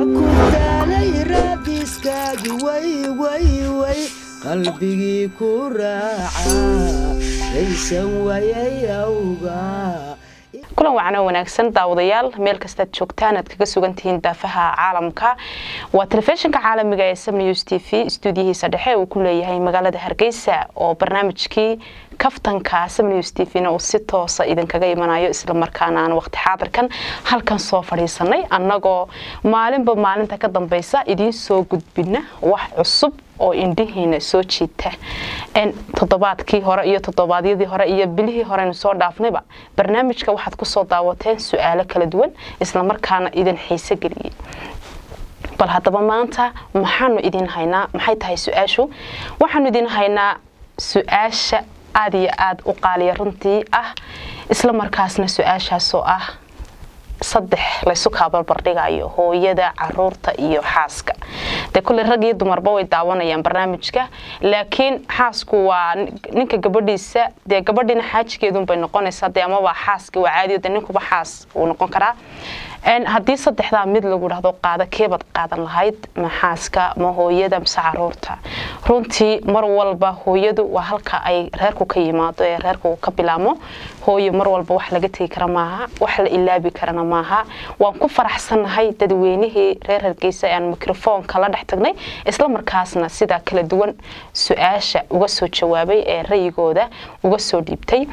ku daalay raadiskaagi way way way qalbigii ku raaca raysan wayay awga kulan wacan oo wanaagsan daawadayaal meel kastaad joogtaan aad kaga sugan tihiin daafaha caalamka waa telefishinka caalamiga ee sam news t v stuudiyihiisa dhexe uu ku leeyahay magaalada hargeysa oo barnaamijkii kaftanka sam news t v-na uu si toosa idinkaga imanayo islamarkaana aan waqti xaadirkan halkan soo fadhiisanay annagoo maalinba maalinta ka dambeysa idiin soo gudbina wax cusub oo indhihiina soo jiita toddobaadkii hore iyo toddobaadyadii hore iyo bilihii horeynu soo dhaafnayba barnaamijka waxaad kusoo daawateen su-aalo kala duwan islamarkaana idin xiise geliyey bal haddaba maanta maxaanu idin haynaa maxay tahay su-aashu waxaanu idin haynaa su-aasha aada iyo aada u qaaliya runtii ah isla markaasna su-aashaasoo ah saddex laysu kaabarbardhigayo hooyada caruurta iyo xaaska dee kulley rag iyo dumarba way daawanayaan barnaamijka laakiin xaasku waa ninka gabadhiisa dee gabadhiina xaajigeedunbay noqonaysaa dee amaba xaaska waa caadiyo dee ninkuba xaas uu noqon karaa haddii saddexdaa mid lagu dhahdo qaada keebaad qaadan lahayd ma xaaska ma hooyada mise caruurta runtii mar walba hooyadu waa halka ay reerku ka yimaado ee reerku ka bilaamo hooyo mar walba wax laga tegi kara maaha wax la ilaabi karana maaha waan ku faraxsannahay dadweynihii reer hargeysa ee aan mikrofoonka la dhex tagnay isla markaasna sidaa kala duwan su-aasha uga soo jawaabay ee rayigooda uga soo dhiibtay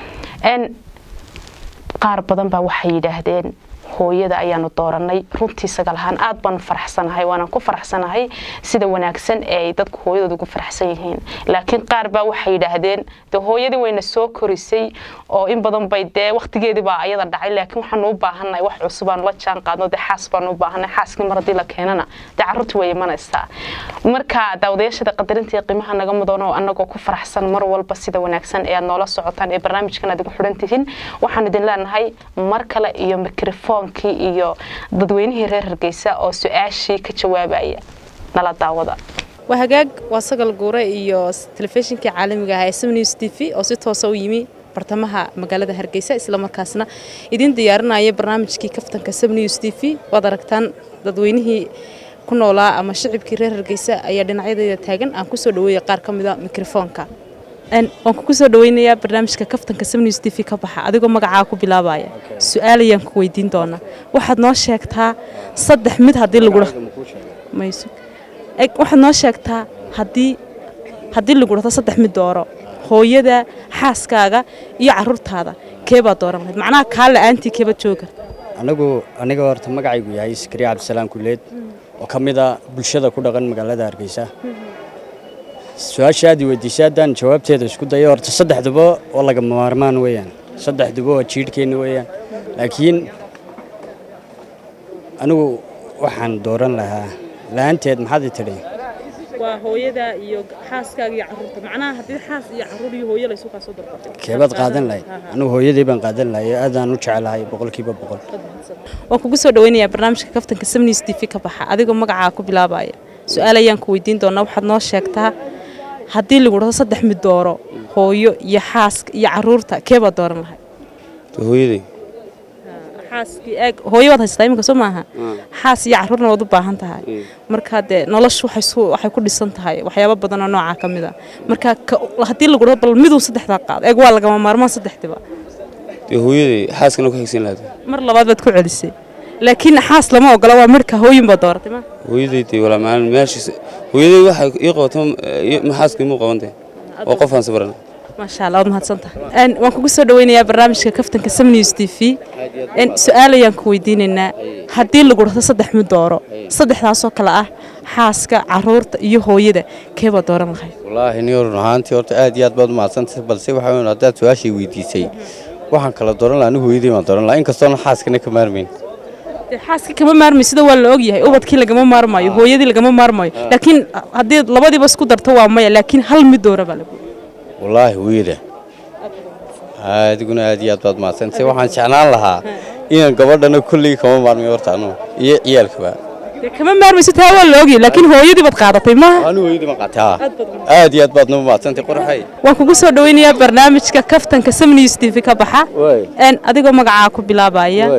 qaar badan baa waxay yidhaahdeen hooyada ayaanu dooranay runtii sagal ahaan aad baanu faraxsanahay waanaan ku faraxsanahay sida wanaagsan ee ay dadku hooyadooda ugu faraxsan yihiin laakiin qaar baa waxay yidhaahdeen de hooyadii wayna soo korisay oo in badan bay dee waqtigeedii baa ayada dhacay laakiin waxaanu u baahannahay wax cusubaanu la jaan qaadno dee xaas baanu u baahannahay xaaskii mar haddii la keenana dee carruurtii way imanaysaa marka daawadayaashada qadarinta iyo qiimaha naga mudan oo annagoo ku faraxsan mar walba sida wanaagsan ee aad noola socotaan ee barnaamijkan aad igu xidhan tihiin waxaan idin leenahay mar kale iyo mikrofon iyo dadweynihii reer hargeysa oo su-aashii ka jawaabaya nala daawada waa hagaag waa sagal guure iyo telefishinkii caalamiga ah ee sam news t v oo si toosa u yimi bartamaha magaalada hargeysa islamarkaasna idiin diyaarinaya barnaamijkii kaftanka sam news t v waad aragtaan dadweynihii ku noolaa ama shicibkii reer hargeysa ayaa dhinacyadeyda taagan aan kusoo dhaweeya qaar ka mida mikrofoonka waan kugu soo dhaweynayaa barnaamijka kaftanka samnews t v ka baxa adigoo magacaa ku bilaabaya su-aal ayaan ku weydiin doonaa waxaad noo sheegtaa saddex mid haddii lagu waxaad noo sheegtaa haddii haddii lagu dhahdo saddex mid dooro hooyada xaaskaaga iyo caruurtaada keebaad dooran lahayd macnaha kaa la-aantii keebaad jooga anigu aniga horta magacaygu yahay iskariya cabdisalaam kuleed oo ka mid a bulshada ku dhaqan magaalada hargeysa su-aasha aad i weydiisay haddaan jawaabteeda isku dayo horta saddexduba oo lagama maarmaan weeyaan saddexduba waa jiidhkeenna weeyaan laakiin anigu waxaan dooran lahaa la-aanteed maxaad i tidhi waa hooyada iyo xaaskaaga iyo caruurta macnaha haddii xaas iyo caruur iyo hooyo laysu kaasoo darbatay keebaad qaadan lahayd anigu hooyadii baan qaadan lahay aadaan u jecelahay boqolkiiba boqol waan kugu soo dhaweynayaa barnaamijka kaftanka samnews t v ka baxa adigoo magacaa ku bilaabaya su-aal ayaan ku weydiin doonaa waxaad noo sheegtaa haddii lagu dhahdo saddex mid dooro hooyo iyo xaaska iyo caruurta keebaad dooran lahay hooyaday xaaskii eeg hooyo waad haysataa iminka soo maaha xaas iyo caruurna waad u baahan tahay marka dee noloshu waxay ku dhisan tahay waxyaabo badan oo noocaa ka mid a marka haddii lagu dhahdo bal miduu saddexdaa qaado eeg waa lagama maarmaan saddexdiba dee hooyaday xaaskana ku xigsan lahayd mar labaad baad ku celisay laakiin xaas lama ogola waa midhka hooyin baad dooratay ma hooyaday dee walaa maalin meeshiis hooyaday waxay ii qabato maxaaska imuu qabantay oo qofaan sabrana maasha allah waad mahadsantahay waan kugu soo dhaweynayaa barnaamijka kaftanka sam news t v su-aal ayaan ku weydiinaynaa haddii lagu dhahdo saddex mid dooro saddexdaasoo kale ah xaaska caruurta iyo hooyada keebaad dooran lahayd wallaahi ni run ahaantii horta aad iyo aad baad umahadsantahay balse waxa weyn haddaad su-aashay weydiisay waxaan kala dooran lahaa anigu hooyadii baan dooran lahaa inkastoona xaaskana ka maarmayn xaaskii kama maarmayo sida waa la ogyahay ubadkii lagama maarmayo hooyadii lagama maarmayo laakiin haddii labadiiba isku darto waa maya laakiin hal mid doora baa lagu wallaahi hooyada adiguna aad iyo aad baad mahadsantahay waxaan jeclaan lahaa inaan gabadhana kolley kama maarmayo horta anugu iyo ciyaalkaba kama maarmayso taa waa la ogyahay laakiin hooyadii baad qaadatay maaha anigu hooyadii baan qaatay haa aad iyo aad baad noo mahadsantahay qorxay waan kugu soo dhaweynayaa barnaamijka kaftanka samnews t v ka baxa adigoo magacaa ku bilaabaya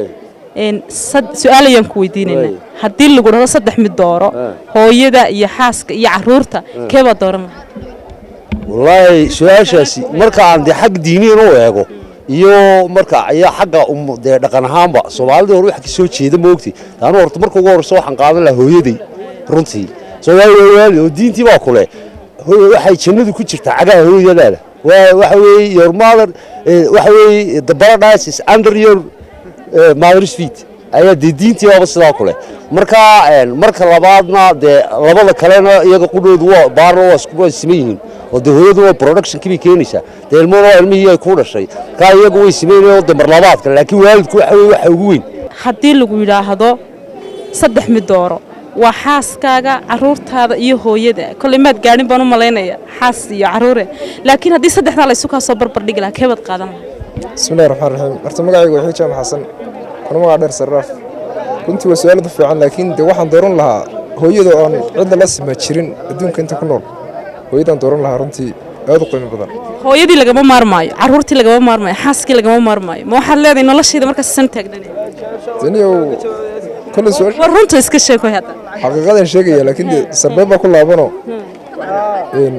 een sad- su-aal ayaan ku weydiinaynaa haddii lagu dhahdo saddex mid dooro hooyada iyo xaaska iyo caruurta keebaa dooran lahaa wallaahi su-aashaasi marka aan dee xag diiniyan u eego iyo marka ayaa xagga um- dee dhaqan ahaanba soomaalida hore wax ka soo jeeda moogti taanu horta marka ugu horreysa waxaan qaadan lahaa hooyaday runtii soomaali waali oo diintii baa kule hooyo waxay jannadu ku jirtaa cagaha hooyadaada waa waxa weeye your mother eh, waxa weeye the paradise is under your eh, mother's feet ayaa dee diintii baaba sidaa kule marka een, marka labaadna dee labada kalena iyaga qudhoodu waa baarna waa isku waa siman yihiin oo dee hooyadu waa productionkii bay keenaysaa dee ilmuhuna waa ilmihii ay ku dhashay kaa iyagu way simaynayoo dee marlabaadka laakiin waalidku waxa weye waxa ugu weyn haddii lagu yidhaahdo saddex mid dooro waa xaaskaaga caruurtaada iyo hooyada kolley maad gaadhin baan u malaynaya xaas iyo caruure laakiin haddii saddexdaa laysu kaa soo barbardhigi lahaa keebaad qaadan lahaa bismillahi raxmaan raxiim horta magacaygu waa xijaam xasan kuna magaca dheer sarraaf runtii waa su-aalada fiican laakiin dee waxaan dooran lahaa hooyada oon cidna la sima jirin adduunka inta ku nool hooyadaan dooran lahaa runtii aad u qiimo badan hooyadii lagama maarmaayo caruurtii lagama maarmaayo xaaskii lagama maarmaayo ma waxaad leedahay noloshayda markaas san taagnan daniyow kolley su-aal war runta iska sheekoy hadda xaqiiqadan sheegaya laakiin dee sarbeeb baa ku laabanoo een,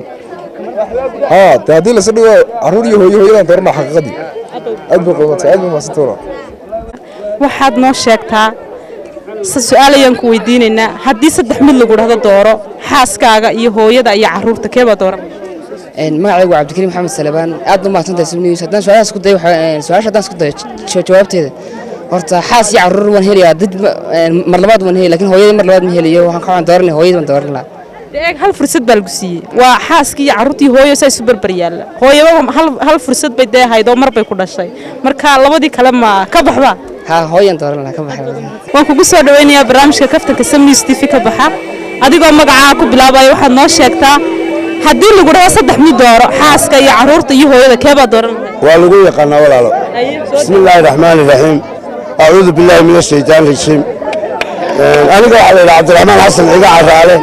haa dee haddii lasa dhigo carruur iyo hooyo hooyadaan dooran lahaa xaqiiqadii aad bay qiimantay aad bay mahadsantoona waxaad noo sheegtaa se- su-aal ayaan ku weydiinaynaa haddii saddex mid lagu dhahdo dooro xaaskaaga iyo hooyada iyo caruurta keebaa dooran magacaygu waa cabdikariim maxamed salebaan aad u mahadsantahay subnews haddaan su-aalahaas isku dayo waxaa- su-aasha haddaan isku dayo ja- jawaabteeda horta xaas iyo caruur waan helayaa dad ma- een, mar labaad waan helaya lakin hooyadii mar labaad ma helayo waxaan ka waan dooranaya hooyadii waan dooran lahaa eeg hal fursad baa lagu siiyey waa xaaskii iyo caruurtii hooyo saa isu barbar yaalla hooyaba hal, hal fursad bay dee ahayd oo mar bay ku dhashay marka labadii kale ma ka baxba haa hooyaan dooran lahaa ka baxay waan kugu soo dhawaynayaa barnaamijka kaftanka sam news tv ka baxa adigoo magacaa ku bilaabaya waxaad noo sheegtaa haddii lagu dhaho saddex mid dooro xaaska iyo caruurta iyo hooyada keebaa dooran lahayd waa lagu yaqaanaa walaalo bismi illaahi raxmaani raxiim acuudu billaahi min ashaytaan rajiim aniga waxaa la yidhaha cabdiraxmaan xasan ciga caraale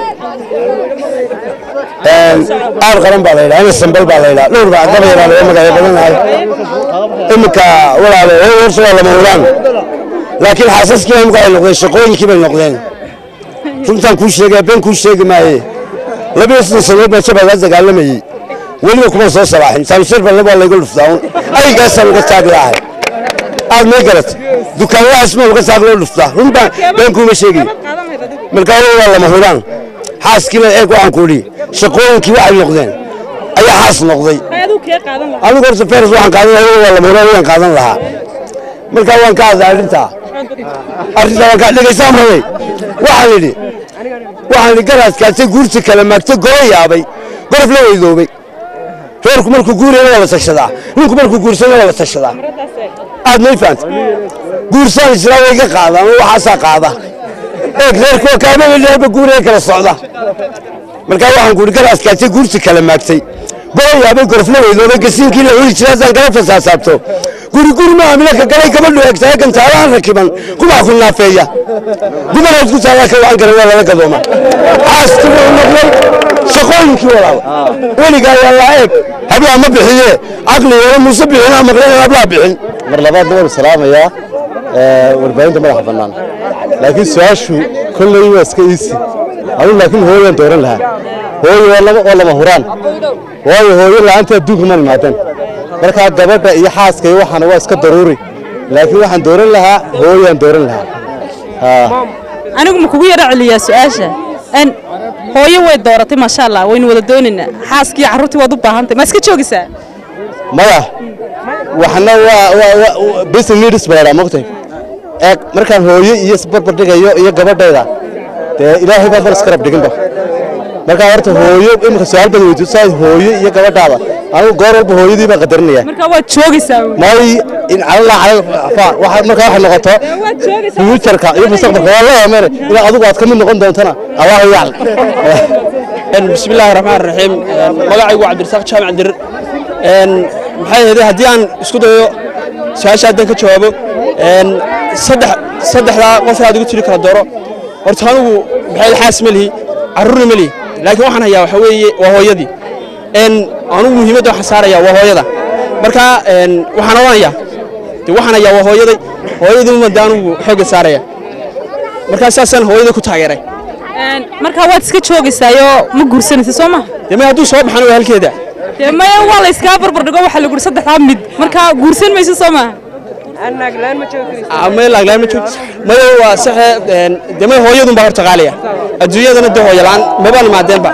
aar qaran baa la yidhaha ina sambal baa la yidhaha dhowr baa gabayraa laga magacyo badanahay iminka walaalo hooy horta waa lama huraan laakiin xaasaskii baa imika ay noqdeen shaqooyinkii bay noqdeen runtaan kuu sheegaya been kuu sheegi maaye labiyo soddon sanood baa jabaa laa dagaalamayey weliba kuma soo salaaxin saamishar balle waa layga dhuftaa un aygaasaan uga taagi lahay aad may garat dukaanadahaas ma uga taag loo dhuftaa run baan been kuuma sheegay markaa waa lama huraan xaaskiina eeg waxaan ku idhi shaqooyinkii waxay noqdeen ayaa xaas noqday anigu horta feres waxaan qaadan lahaa waa lama huraan waan qaadan lahaa markaa waan ka hadlay arrintaa arrintaa waan ka dhegaysaan rabay waxaan idhi waxaan idhi garaadkaatay guurta kala maagtay goro yaabay gorof la weydoobay reerku markuu guurayana waa la tashadaa ninku markuu guursana waa la tashadaa aad may fahanta guursaan israa way ga qaadaan oo waxaasaa qaada eeg reerku waa kaamaba reerba guuraya kala socda markaa waxaan ku idhi garaadkaatay guurta kala maagtay goro yaabay gorof la weydoobay gasiinkii la cuni jiray haddaan kala fasaasaabto guri guri ma amilaka galay gabadhu eegtahay gantaalahan rakiban kubax ku naafeeya dumaraad ku taalaa ka wacan kara waa lala gadooma xaaskii wuu noqday shaqooyinkii walaal weligaa waa laa eeg hablaa ma bixiye caqli wala muuse bixinaa maqleen hablaa bixin mar labaadna waan salaamayaa warbaahinta madaxa bannaan laakiin su-aashu kolley waa iska iisi anigu laakiin hooyaan dooran lahaa hooyo waa lama oo lama huraan waayo hooyo la'aanta adduunka ma imaadeen markaa gabadha iyo xaaska iyo waxaana waa iska daruuri laakiin waxaan dooran lahaa hooyaan dooran lahaa haa anigu ma kugu yara celiyaa su-aasha n hooyo way dooratay maasha allah waynu wada doonaynaa xaaskii caruurtii waad u baahantay ma iska joogaysaa maya waxna waa waa waa business leaders baa la mogtay eeg markaan hooyo iyo isbarbar dhigayo iyo gabadhayda dee ilaahay baa balas karab dhiginba markaa horta hooyo imika su-aal badan weydiiso saa hooyo iyo gabadhaada anigu goor walba hooyadii baan qadarinaya markaa waad joogaysaa may in calala calal afaa waxa markaa waxay noqoto fuujarka iyo mustaqbalka waa la yaameen inaad adigu aad ka mid noqon doontana allahu yaclam بسم الله الرحمن الرحيم magacaygu waa cabdirasaaq jaamac dirir maxay ahayd haddii aan isku dayo su-aasha haddaan ka jawaabo saddex saddexdaa qof aad igu tiri kala dooro horta anigu maxay xaas ma lihi carruurna ma lihi laakiin waxaan hayaa waxa weeye waa hooyadii anigu muhiimadda waxaan saarayaa waa hooyada marka waxaan odhanayaa dee waxaan ayaa waa hooyaday hooyadii uma dee anugu xoogga saaraya markaa saasaan hooyaday ku taageeray markaa waad iska joogaysaayoo ma guursanaysa soo maha dee may hadduu soo baxana waa halkeeda dee maya waa la iskaa barbardhigo waxaa lagu yidhi saddexdaa mid markaa guursan maysa soo maha Ah, may laaglaan ma joogto mayo waa saxe een, dee may hooyadun baa horta qaaliya adduunyadana dee hooyo la'aan mabaan imaadeenba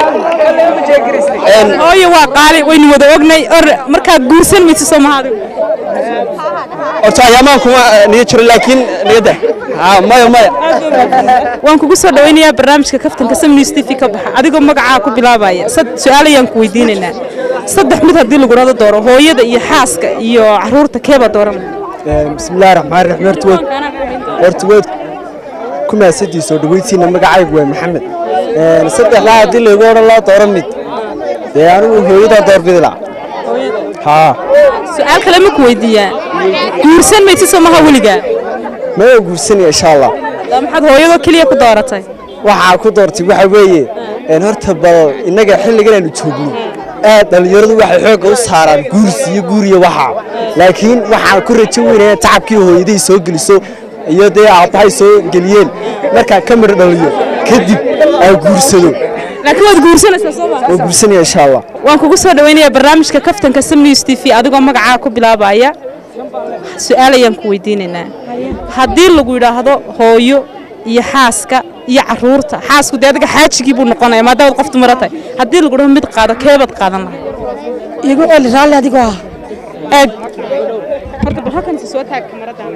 Een, hooyo waa qaali waynu wada ognay or markaa guursan maysa soo maha adigu horta ayaamaan kuma eh, niyo jiro laakiin niyadda Ah, maya maya waan kugu soo dhawaynayaa barnaamijka kaftanka sam news tv ka baxa adigoo magacaa ku bilaabaya sad- su-aal ayaan ku weydiinaynaa saddex mid haddii lagurado dooro hooyada iyo xaaska iyo caruurta keebaa dooran bismillahi raxmaan raxiim horta waad horta waad ku mahadsantii soo dhawaysiina magacaygu waa maxamed Een, saddexdaa haddii laygu odhan loo dooro mid dee anigu hooyadaa doorbidi laha haa su-aal kale ma ku weydiiyaa guursan maysa soo maha weligaa maya guursanaya insha allah Daa maxaad hooyadoo keliya ku dooratay waxaa ku doortay waxa weeye een, horta bal innaga xilligan aynu joogno aad dhallinyaradu waxay xoogga u saaraan guursi iyo guuriya waxa laakiin waxaan ku rajo weynaya tacabkii hooyaday soo geliso iyo dee aabbahay soo geliyeen markaan ka midho dhaliyo kadib aan guursado laakiin waad guursanaysaa soo maha waan guursanaya insha allah waan kugu soo dhawaynayaa barnaamijka kaftanka sam news t v adigoo magacaa ku bilaabaya su-aal ayaan ku weydiinaynaa haddii lagu yidhaahdo hooyo iyo xaaska iyo caruurta xaasku dee adiga xaajigii buu noqonaya maadaamaad qof dumara tahay haddii lagu dhaho mid qaado keebaad qaadan lahay igu eli raalli adigoo ah eeg horta bal halkan soo taag kamaradaana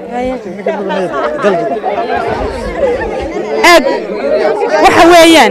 eeg waxa weeyaan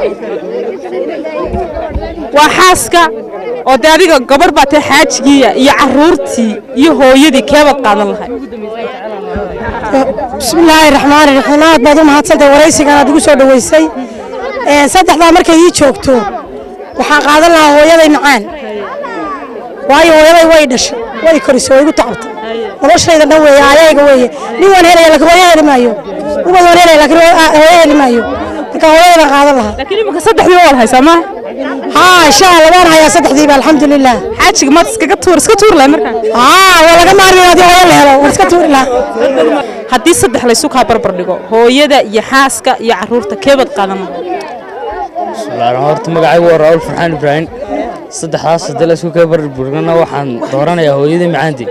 waa xaaska oo dee adiga gabarh baa tahay xaajigiiya iyo caruurtii iyo hooyadii keebaad qaadan lahay bismillaahi raxmaani raxiim aad baad u mahadsantahay waraysigan aad igu soo dhoweysay Ee, saddexdaa markay ii joogto waxaan qaadan lahaa hooyaday macaan waayo hooyaday way dhashay way korisay way igu tacabtay noloshayda dhan weeye ayayga weeye nin waan helaya laakiin hooyo heli maayo ubad waan helaya laakiin hooyo- hooyo heli maayo marka hooyadaydan qaadan lahaa laakiin imika saddexdii waad haysaa maaha haa insha allah waan hayaa saddexdiiba alxamdulilah xaajiga maad iskaga tuur iska tuur lahay markaa haa waa laga maarmi haddii hooyo la helo waan iska tuuri lahaa haddii saddex laysu kaa barbar dhigo hooyada iyo xaaska iyo caruurta keebaad qaadan lahay bismillaahi horta magacaygu waa raa'ul farxaan ibraahim saddexdaas haddii la isku kala barburgana waxaan dooranayaa hooyadii macaanti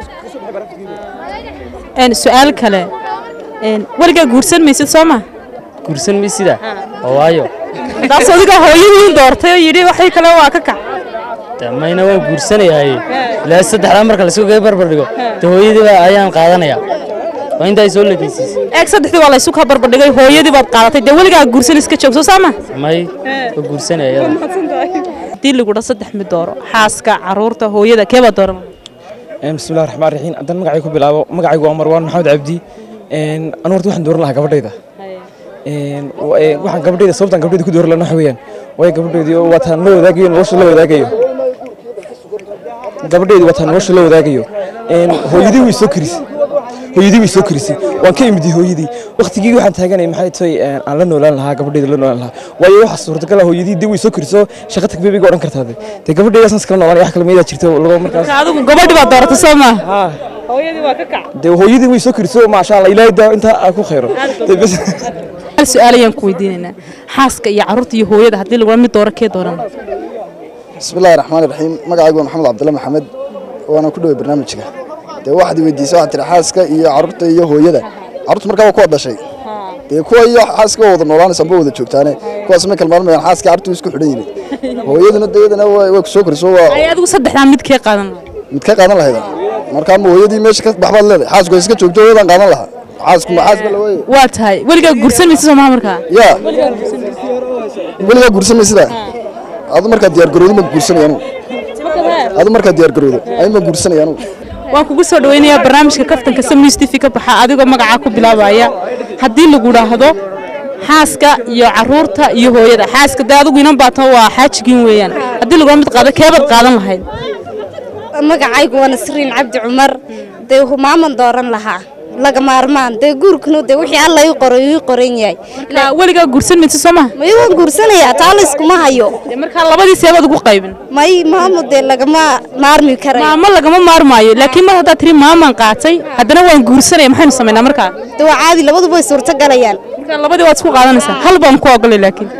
Een, su-aal kale een, weligaa guursan maysid soo ma guursan mi sida oo waayo taas adiga hooyadii doortay oo yidhi waxay kale waa ka kac dee mayna waan guursanayahay ilaa saddexdaa marka la isku kala barbardhigo dee hooyadii baa ayaan qaadanayaa waa intaa soo lekaysiisay eeg saddexdii waa laysu kaa barbardhigay hooyadii baad qaadatay dee weligaa guursan iska joogso soo ma may waa guursanaya iyada haddii lagu dha saddex mid dooro xaaska caruurta hooyada keebaad dooran bismillahi raxmaan raxiim haddaan magacay ku bilaabo magacaygu waa marwaan maxamed cabdi anu horta waxaan dooran lahaa gabadhayda Een, wa- ee, waxaan gabadhayda sababtaan gabadhayda ku dooran lahaa waxa weeyaan waayo gabadhaydii oo waataan la wadaagayo nolosha la wadaagayo gabadhaydi waataan nolosha la wadaagayo Een, hooyadii way soo karisay hooyadii way soo karisay waan ka imidi hooyadii waqtigii waxaan taaganay maxay tahay een, aan la noolaan lahaa gabadhayda la noolaan lahaa waayo waxa suurtagal ah hooyadii dee way soo kariso shaqa tag bebiga odhan kartaa de. dee gabadhayda saas kala noolaan wax kale meedaa jirto lago markaas marka adigu gabadhii baad dooratay soo ma hooyadii waa ka kac dee hooyadii way soo kariso maasha allah ilaahay daa intaa aa ku khayro Dee bas hal su-aal ayaan ku weydiinaynaa xaaska iyo caruurta iyo hooyada haddii lagu dha mid dooro kee dooran bismillahi raxmaani raxiim magacaygu waa maxamed cabdulla maxamed waana ku dhoway barnaamijka dee waxaad weydiisay waxaad tihi xaaska iyo carruurta iyo hooyada carruurta markaa waa kuwa dhashay dee kuwa iyo xaaska waa wada noolaanaysa amba wada joogtaane kuwaas ma kalmaalmayaan xaaska carruurtu isku xidhan yihiin hooyaduna dee iyadana way way ku soo koriso waa ay adigu saddexdaa mid kee qaadan lahay mid ka qaadan lahayda markaa ma hooyadii meesha ka baxbaad leedahay xaasku ay iska joogto hooyadan qaadan lahaa xaasku ma xaaska la waaye waa tahay weligaa guursan maysa soo maha markaa yaa weligaa guursamay sidaa adu markaa diyaar garowdo ma guursanaya anugu adu markaa diyaar garowdo ay ma guursanaya anugu waan kugu soo dhawaynayaa barnaamijka kaftanka sam news tv ka baxa adigoo magacaa ku bilaabaya haddii lagu dhaahdo xaaska iyo caruurta iyo hooyada xaaska dee adigu inan baata waa xaajigiin weeyaan haddii lagu mid qaado keebaad qaadan lahayd magacaygu waa nasriin cabdi cumar dee humaaman dooran lahaa laga maarmaan dee guurkanu dee wixii alla ii qoray ii qoran yahay weligaa guursan maysa soo maha may waan guursanayaa taa la iskuma hayo markaa labadii seebaad ugu qaybin may maamo dee lagama maarmi karay maamo lagama maarmaayo laakiin mar haddaad tiri maamaan qaatay haddana waan guursanaya maxaynu samaynaa markaa dee waa caadi labaduba way suurto galayaan markaa labadii waad isku qaadanaysaa hal baan ku ogolay laakiin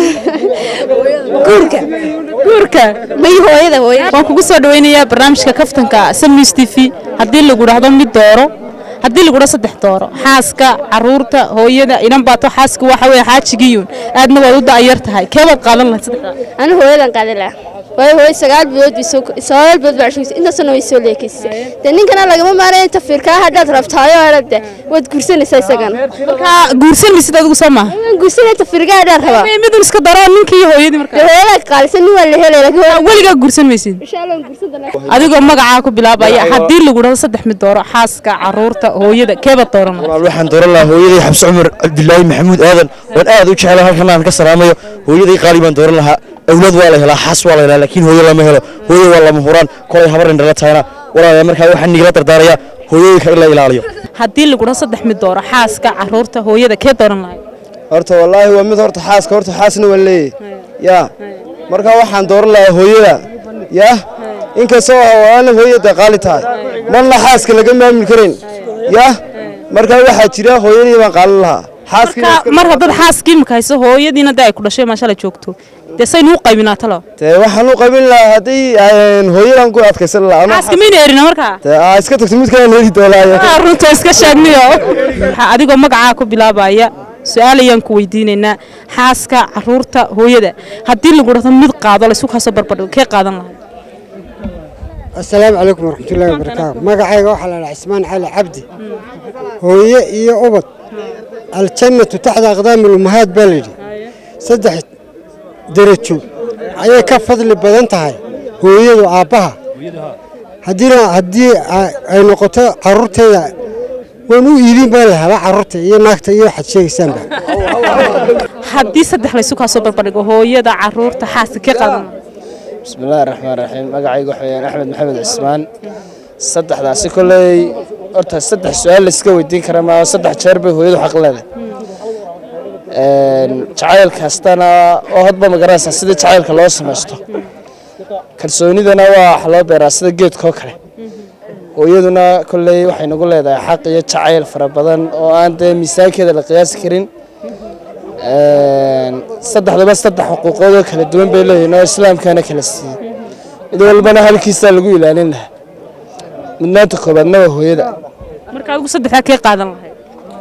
guurka guurka may hooyada hooyada waan kugu soo dhawaynayaa barnaamijka kaftanka sam news t v haddii lagu dhahdo mid dooro haddii lagu dhahdo saddex dooro xaaska caruurta hooyada inan baato xaaska waxa weeye xaajigiyuun aadna waad u da'yar tahay keebaad qaadan lahayd saddexdaa anu hooyadan qaadan lahaa waayo hooyo sagaal bilood bay soo sagaal bilood baa cushugisay intaasna way soo leekaysay dee ninkana lagama maaraya inta fiirkaa haddaad rabtaayo hadde waad guursanaysaa isagana markaa guursan maysid adigu soo maaha waan guursanaya inta fiirkaa haddaad rabaa midun iska daro ninkii iyo hooyadii markaa dee hooyadaa qaalisan nin waa la helaya laakiin weligaa guursan maysid insha allah waan guursan doonaa adigoo magacaa ku bilaabaya haddii lagu dhahdo saddex mid dooro xaaska caruurta hooyada keebaad dooran lahayd waxaan dooran lahaa hooyaday xabse cumar cabdilaahi maxamuud aadan waan aad u jeclaa halkan aan ka salaamayo hooyaday qaali baan dooran lahaa awlaad waa la helaa xaas waa la helaa laakiin hooyo lama helo hooyo waa lama huraan kolay habar indhala tahayna walaalayaa markaa waxaan nigala dardaarayaa hooyooyinka in la ilaaliyo haddii lagu dhahdo saddex mid dooro xaaska caruurta hooyada kee dooran lahayd horta wallaahi waa mid horta xaaska horta xaasna waan leeyahay yaa marka waxaan dooran lahaa hooyada yaa inkastoo waana hooyada qaali tahay marna xaaska laga maamul karayn yaa marka waxaa jira hooyadii baan qaalan lahaa marka mar haddaad xaaskii imika hayso hooyadiina dee ay ku dhashay maashala joogto dee saynu u qaybinaa talo dee waxaan u qabin lahaa haddii hooyadan ku adkaysan lahaa xaaska mayna erina markaa dee aa iska tagto mid kale heli doolaayo runta iska sheegniyo waxaa adigoo magacaa ku bilaabaya su-aal ayaan ku weydiinaynaa xaaska caruurta hooyada haddii lagu dhahdo mid qaado la isu kaasoo barbardhigo kee qaadan lahay asalaamu calaykum waraxmatullaahi wabarakaatu magacayga waxaa la dhaha cismaan cali cabdi hooye iyo ubad aljannatu taxda aqdaami lummahaad baa layidhi saddex derajo ayay ka fadli badan tahay hooyadu aabbaha haddiina haddii ay noqoto carruurteeda waan u iidin baa lahabaa carruurta iyo naagta iyo waxaad sheegaysaanba haddii saddex la isu kaasoo barbardhigo hooyada caruurta xaaska kee qaadan lahay bismillaahi raxmaan raxiim magacayga waxa weyaan axmed maxamed cismaan saddexdaasi kolley horta saddex su-aal la iska weydiin kara maa saddex jeer bay hooyadu xaq leedahay jacayl kastana oo hadba magaranaysaa sida jacaylka loo samaysto kalsoonidana waa wax loo beeraa sida geedkoo kale hooyaduna kolley waxay nagu leedahay xaq iyo jacayl fara badan oo aan dee miisaankeeda la qiyaasi karin saddexdaba saddex xuquuqood oo kala duwan bay leeyihin oo islaamkana kala siiyey mid walbana halkiisaa lagu ilaalin lahaa mudnaanta koobaadna waa hooyada marka adigu saddexdaa kee qaadan lahay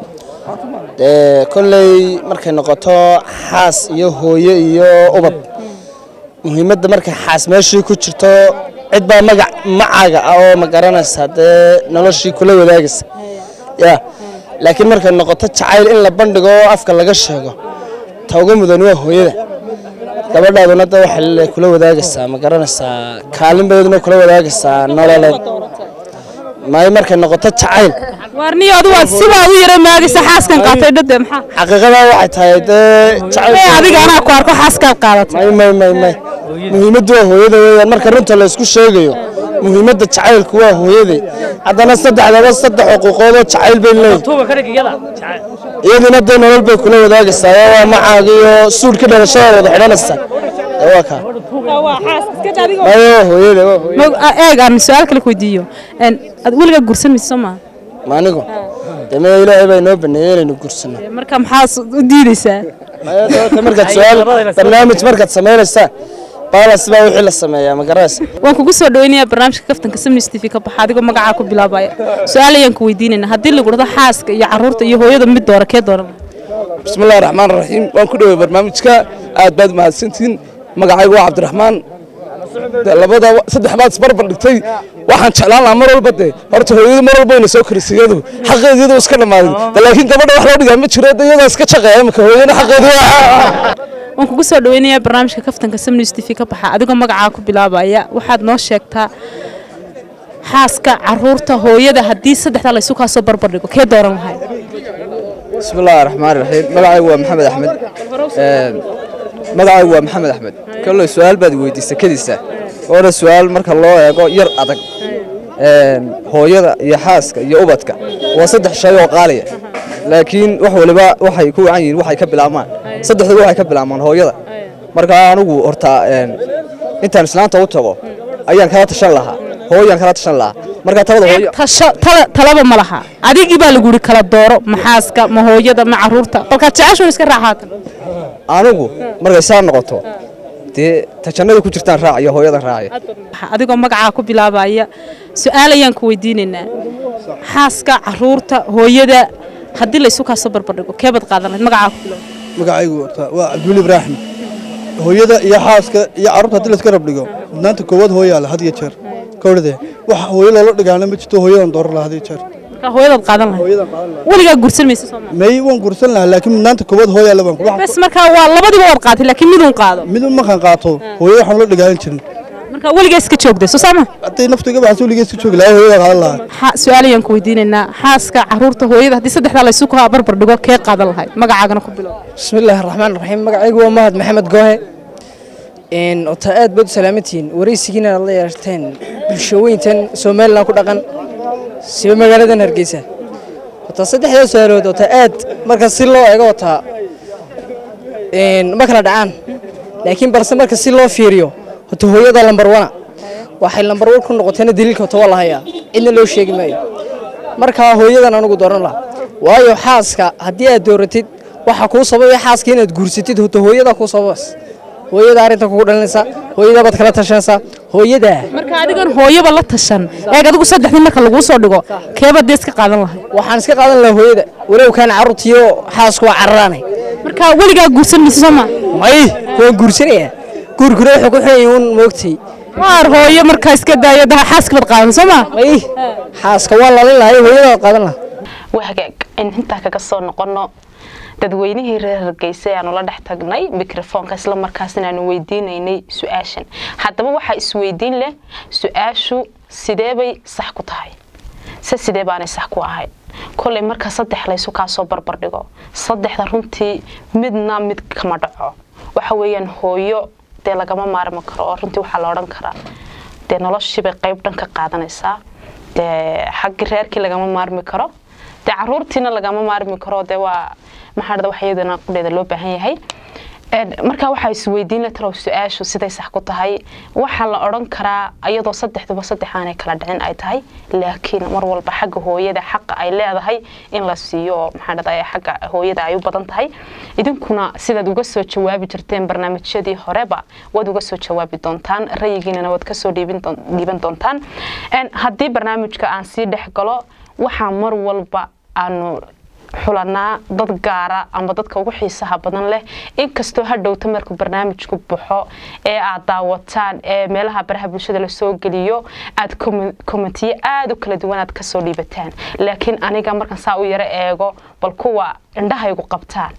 dee kolley markay noqoto xaas iyo hooyo iyo ubad muhiimadda markay xaas meeshii ku jirto cid baa magac macaaga ah oo ma garanaysaa dee noloshii kula wadaagaysa ya laakiin markay noqoto jacayl in la bandhigo oo afka laga sheego ta uga mudan waa hooyada gabadhaaduna da waxay kula wadaagaysaa ma garanaysaa kaalin baydna kula wadaagaysaa nololeed maayo markay noqoto jacayl waarniyo adu waad sibaa u yara maagaysa xaaskan qaatay dhade maxaa xaqiiqada waxay tahay dee jacayl adiga anaa ku arko xaaskaad qaadatay may may may may muhiimaddu waa hooyada weeyaan marka runta la isku sheegayo muhiimadda jacaylku waa hooyaday haddana saddexdaba saddex xuquuqood oo jacayl bay leeyihin iyaduna dee nolol bay kula wadaagaysaa oo waa macaaga iyo suudhka dhalashada wada xidhanaysaa ee waa kaa mayo waa hooyada waa hooyada eeg aan su-aal kale ku weydiiyo ad weligaa guursan maysa soo maaha ma anigu dee maya ilaahay baa inoo baneeyey inaynu gursano marka maxaa u diidaysaa maya doorta markaad su-aal barnaamij markaad samaynaysaa baalas baa wixii la sameeyaa ma garanaysa waan kugu soo dhaweynayaa barnaamijka kaftanka samnis t v ka baxa adigoo magacaa ku bilaabaya su-aal ayaan ku weydiinaynaa haddii lagu dhahdo xaaska iyo caruurta iyo hooyada mid doora kee dooran bismillahi raxmaan raxiim waan ku dhawey barnaamijka aad baad mahadsantihiin magacaygu waa cabdiraxmaan labada saddex baad isbarbar dhigtay waxaan jeclaan lahaa mar walba dee horta hooyadu mar walba wayna soo korisay iyadu xaqeedu iyadu iska dhammaaday laakiin gabadha wax loo dhigaa ma jiro iyadoo iska shaqeeya imika hooyana xaqeedu waan kugu soo dhaweynayaa barnaamijka kaftanka samnews t v ka baxa adigoo magacaa ku bilaabaya waxaad noo sheegtaa xaaska caruurta hooyada haddii saddexdaa laysu kaasoo barbardhigo kee dooran lahay bismillaahi raxmaan raxiim magacaygu waa maxamed axmed magacaygu waa maxamed axmed kolley su-aal baad weydiisay kadiisa waana su-aal marka loo eego yar adag hooyada iyo xaaska iyo ubadka waa saddex shay oo qaaliya laakiin wax waliba waxay ku wacan yihiin waxay ka bilaabmaan saddexduba waxay ka bilaabmaan hooyada marka anigu horta intaan islaanta u tago ayaan kala tashan lahaa hooyaan kala tashan lahaa marka tabada hooyo talaba ma laha adigii baa lagu yidhi kala dooro maxaaska ma hooyada ma caruurta balkaad jeceshoon iska raaxaatan anigu markay saa noqoto dee tajannada ku jirtaan raacaya hooyadan raacaya adigoo magacaa ku bilaabaya su-aal ayaan ku weydiinaynaa xaaska caruurta hooyada haddii laysu kaasoo barbardhigo keebaad qaadan lahayd magacaa ku bilaab magacaygu horta waa cabdiweli ibraahim hooyada iyo xaaska iyo carruurta haddii layska rabdhigo mudnaanta koowaad hooyaa leh had iyo jeer kowdhade wax hooyo loola dhigaana ma jirto hooyadan dooran lahaa had iyo jeer marka hooyadaad qaadan lahayd weligaa guursan maysa soo maa may waan guursan lahaa laakiin mudnaanta koowaad hooyaa le baan ku bes marka waa labadiba waad qaatay laakiin midun qaado midun markaan qaato hooyada waxaan ula dhigaanan jirin marka weligaa iska joogday soo saama hadday naftu iga baxso weligaa iska joogi lahaa hooyada qaadan lahaa su-aal ayaan ku weydiinaynaa xaaska caruurta hooyada haddii saddexdaa laysu kaa barbardhigo kee qaadan lahayd magacaagana ku bilow bismillaahi raxmaan raxiim magacaygu waa mahad maxamed goohe ota aad baad u salaamantihiin waraysigiina aad la yeerteen bulshooyintan somalilan ku dhaqan siba magaaladan hargeysa ota saddexdaa su-aalood ota aad marka si loo eego ota ma kala dhacaan laakiin balse marka si loo fiiriyo ota hooyada lambar wana waxay lambar wan ku noqotayna daliilka ota waa la hayaa cidna loo sheegi maayo markaa hooyadan anugu dooran laha waayo xaaska haddii aad dooratid waxaa kuu sababaya xaaska inaad guursatid ota hooyada kuu sababas hooyada arrinta kugu dhalinaysa hooyada baad kala tashanaysaa hooyada marka adigan hooyaba la tashan eeg adigu saddexdii marka laguu soo dhigo keebaad dee iska qaadan lahay waxaan iska qaadan lahaa hooyada walow kaan carruurtiyo xaasku waa cararaanay marka weligaa guursan maysa soo maa may waan guursanayaa guurkuna wuxuu ku xidhan uun moogtay waar hooyo markaa iska daayo daha xaaska baad qaadan soo maa may xaaska waa lalin lahay hooyada baad qaadan lahaa waa hagaag in intaa kaga soo noqono dadweynihii reer hargeysa ayaanu la dhex tagnay mikrofoonka isla markaasna aanu weydiinaynay su-aashan haddaba waxaa isweydiin leh su-aashu sideebay sax ku tahay se sidee baanay sax ku ahayn kolay marka saddex laysu kaasoo barbardhigo saddexda runtii midna mid kama dhaco waxa weeyaan hooyo dee lagama maarmi karo oo runtii waxaa la odhan karaa dee noloshiibay qayb dhan ka qaadanaysaa dee xaggii reerkii lagama maarmi karo dee caruurtiina lagama maarmi karo dee waa maxaa dhada wax iyadana qudheeda loo baahan yahay markaa waxaa isweydiin la talow su-aashu siday sax ku tahay waxaa la odhan karaa iyadoo saddexduba saddex aanay kala dhicin ay tahay laakiin mar walba xagga hooyada xaqa ay leedahay in la siiyo oo maxaa dhada xagga hooyada ay u badan tahay idinkuna sidaad uga soo jawaabi jirteen barnaamijyadii horeba waad uga soo jawaabi doontaan rayigiinana waad kasoo dhiiban doontaan haddii barnaamijka aan sii dhex galo waxaa mar walba aanu xulanaa dad gaara ama dadka ugu xiisaha badan leh inkastoo hadhowta markuu barnaamijku baxo ee aad daawataan ee meelaha baraha bulshada lasoo geliyo aad komentiyo aada u kala duwan aad kasoo dhiibataan laakiin aniga markaan saa u yaro eego bal kuwa indhahaygu qabtaan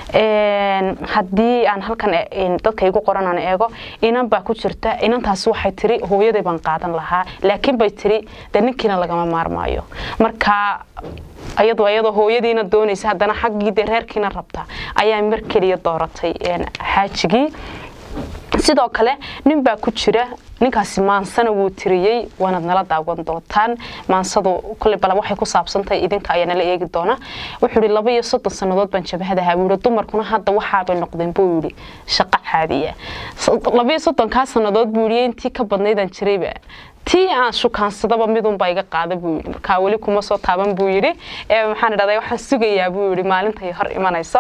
haddii aan halkan dadka igu qoran aan eego inan baa ku jirta inantaas waxay tiri hooyaday baan qaadan lahaa laakiin bay tiri dee ninkiina lagama maarmaayo marka ayadoo ayadoo hooyadiina doonaysa haddana xaggii dee reerkiina rabta ayaa mar keliya dooratay xaajigii sidoo kale nin baa ku jira ninkaasi maansana wuu tiriyey waanaad nala daawan doontaan maansadu kule bala waxay ku saabsantahay idinka ayaa nala eegi doona wuxuu yidhi laba iyo soddon sannadood baan jabahadahaa buu yidhi dumarkuna hadda waxaabay noqdeen buu yidhi shaqo caadiya laba iyo soddonkaa sannadood buu yidhi intii ka badnaydaan jirayba tii aan shukaansadaba midunbaa iga qaada buu yidhi markaa weli kuma soo taaban buu yidhi maxaan idhahdaa waxaan sugayaa buu yidhi maalintay hor imanayso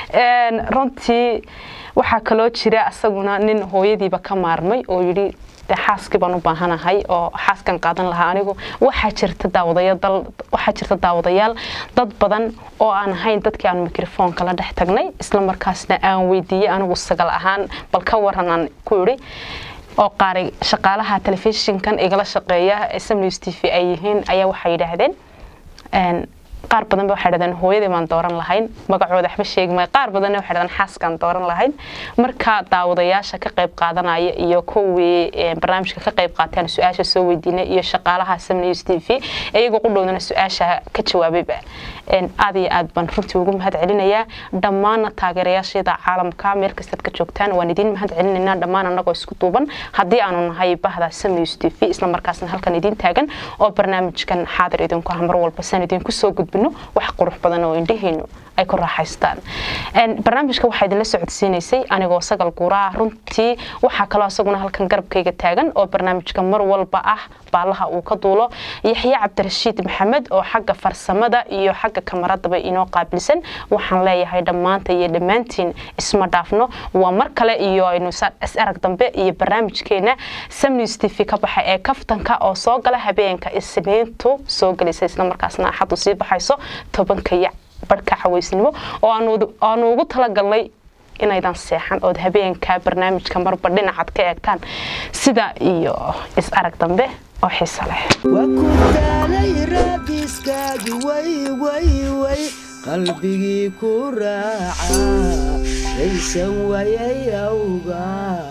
runtii waxaa kaloo jira isaguna nin hooyadiiba ka maarmay oo yidhi dee xaaskii baan u baahanahay oo xaaskan qaadan lahaa anigu waxaa jirta daawadayaal waxaa jirta daawadayaal dad badan oo aan ahayn dadkii aan mikrofoonka la dhex tagnay isla markaasna aan weydiiyey anigu sagal ahaan bal ka waran aan ku idhi oo qaaray shaqaalaha telefishinkan igala shaqeeya sm news t v ay yihiin ayaa waxay yidhaahdeen qaar badan ba waxay dhahdeen hooyadii baan dooran lahayn magacooda waxba sheegi maayo qaar badanna waxay dhahdeen xaaskaan dooran lahayn marka daawadayaasha ka qayb qaadanaya iyo kuwii ee, barnaamijka ka qayb qaateen su-aasha soo weydiinay iyo shaqaalaha Sam News TV iyaga qudhowdana su-aasha ka jawaabayba Een, aad iyo aad baan runtii ugu mahad celinayaa dhammaan taageerayaasheeda caalamka meel kastaad ka joogtaan waan idin mahad celinaynaa dhammaan annagoo isku duuban haddii aanu nahay bahda Sam News TV isla markaasna halkan idin taagan oo barnaamijkan xaadir idinku ah mar walba san idinku soo gudbino wax qurux badan oo indhihiinu ay ku raaxaystaan Een, barnaamijka waxaa idinla socodsiinaysay anigoo sagal guuraa runtii waxaa kaloo isaguna halkan garabkayga taagan oo barnaamijka mar walba ah baalaha uu ka duulo yaxye cabdirashiid maxamed oo xagga farsamada iyo xagga kamaradaba inoo qaabilsan waxaan leeyahay dhammaanta iyo dhammaantiin isma dhaafno waa mar kale iyo aynu sa- is arag dambe iyo barnaamijkeena samnews t v ka baxa ee kaftanka oo soo gala habeenka isniintu soo gelaysa islamarkaasna axadu sii baxayso tobanka iyo barhka cawaysnimo oo aanu- aanu ugu talagalnay inaydan seexan ood habeenka barnaamijka marba dhinacaad ka eegtaan sida iyo is arag dambe oo xiiso leh daalay raadiskaagi way way way qalbigii ku raaca raysan wayay awgaa